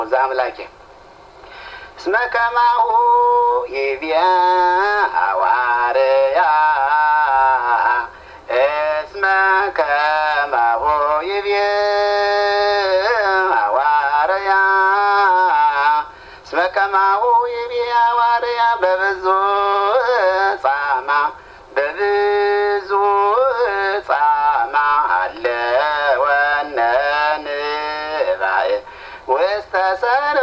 ዛምላኬ እስመ ከማሁ ይብያ ሐዋርያ እስመ ከማሁ ይብያ ሐዋርያ እስመ ከማሁ ይብያ ሐዋርያ በብዙ ጻማ በብዙ ጻማ አለ ወነንባእ ውስተ ሰረ